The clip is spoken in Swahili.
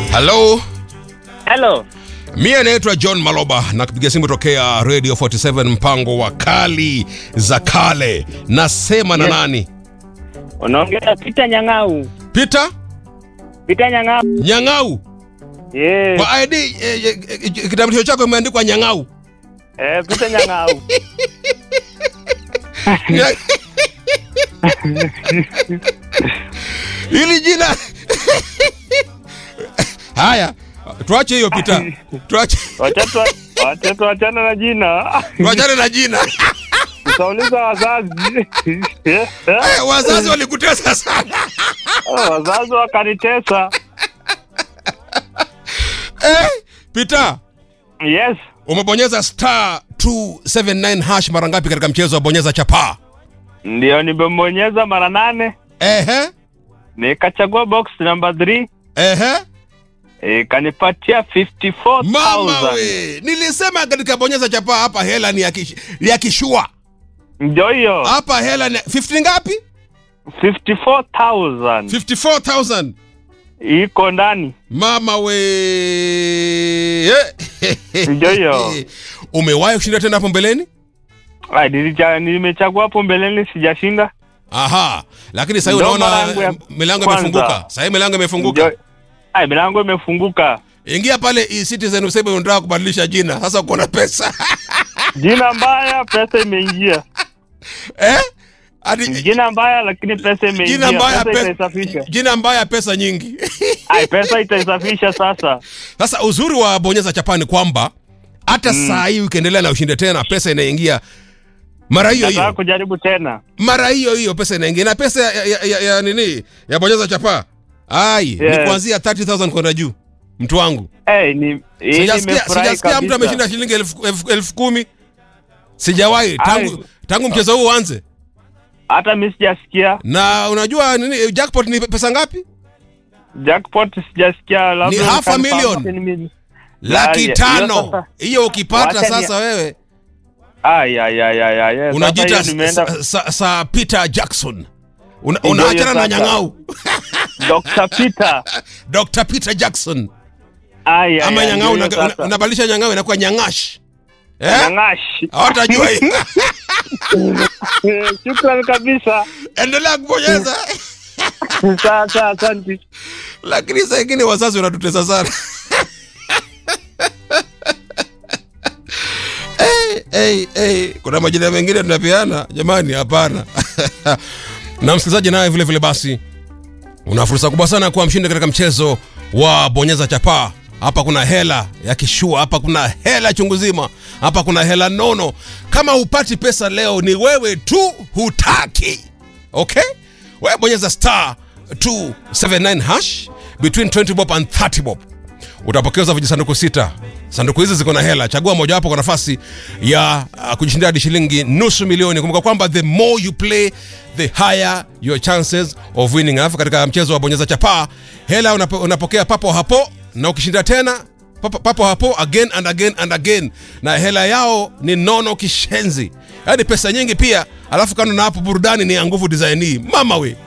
halo Hello. mie naitwa john maloba na kupiga simu tokea radio 47 mpango wa kali za kale nasema na Yes. nani Unaongea Peter Nyang'au. peter Peter Nyang'au. nyang'au Yes. kwa id eh, eh, eh, kitambulisho chako imeandikwa nyang'au Eh, Peter Nyang'au. Nya- hili jina haya tuache hiyo pita tuache Watoto watoto wachana na jina. tuachane na jina Tutauliza wazazi. Eh, wazazi walikutesa sana Wazazi wakanitesa. eh, pita Yes. umebonyeza star 279 hash mara ngapi katika mchezo wa bonyeza chapaa Ndio nimebonyeza mara nane. ehe Nikachagua box number 3. ehe Ikanipatia mama 54,000. we nilisema katika bonyeza chapaa hapa hela ni ya kish- ni ya kishua Ndio hiyo. hapa hela ni 50 ngapi 54,000 54000 iko ndani. mama we Ndio hiyo. umewahi kushinda tena hapo mbeleni Ah, nilicha- nimechagua hapo mbeleni sijashinda. aha lakini sahii Ndo unaona mara yangu ya milango kwanza. imefunguka sahii milango imefunguka Ndio- Ai, milango imefunguka. ingia pale e-citizen useme unataka kubadilisha jina sasa uko na pesa Jina mbaya, pesa imeingia. eh? Ati, Jina mbaya, lakini pesa imeingia. jina mbaya pesa pe, itaisafisha. jina mbaya pesa nyingi Ai, pesa itaisafisha sasa. sasa uzuri wa bonyeza chapani kwamba hata saa hii ukiendelea na ushinde tena pesa inaingia mara hiyo Nataka hiyo kujaribu tena. mara hiyo hiyo pesa inaingia na pesa ya, ya, ya, ya nini ya bonyeza chapaa ai Yes. ni kuanzia 30000 kwenda juu mtu wangu Eh, ni hii sijasikia nimefurahi sijasikia mtu kabisa. ameshinda shilingi elfu, elfu, elfu kumi sijawahi tangu, Ai. tangu mchezo huu uanze Hata mimi sijasikia. na unajua nini jackpot ni pesa ngapi Jackpot sijasikia labda Ni half a confirm million. hapo ni mimi. laki hiyo tano sasa- hiyo ukipata Wacha ni- sasa wewe Ai ai ai ai ai. Sasa unajiita hiyo nimeenda sa, sa, sa Peter Jackson Una, Ndio unaachana hiyo na sasa. nyang'au Dr. Peter. Dr. Peter Jackson Ai ai. ama ai, nyang'au ndio una- hiyo una- sasa. unabadilisha nyang'au inakuwa nyangash eh? Nyang'ash. hawatajua hii Eh, Shukrani kabisa. endelea kubonyeza Sasa asante. lakini saa ingine wazazi wanatutesa sana hey, hey, hey. kuna majina mengine tunapeana jamani hapana na msikilizaji naye vile vile basi una fursa kubwa sana kuwa mshindi katika mchezo wa bonyeza chapaa hapa kuna hela ya kishua hapa kuna hela chungu zima hapa kuna hela nono kama hupati pesa leo ni wewe tu hutaki okay wewe bonyeza star 279 hash between 20 bob and 30 bob utapokezwa vijisanduku sita sanduku hizi ziko na hela chagua mojawapo kwa nafasi ya uh, kujishindia hadi shilingi nusu milioni kumbuka kwamba the more you play the higher your chances of winning alafu katika mchezo wa bonyeza chapaa hela unapo, unapokea papo hapo na ukishinda tena papo, papo hapo again and again and again na hela yao ni nono kishenzi yaani pesa nyingi pia alafu kando na hapo burudani ni ya nguvu design hii mama we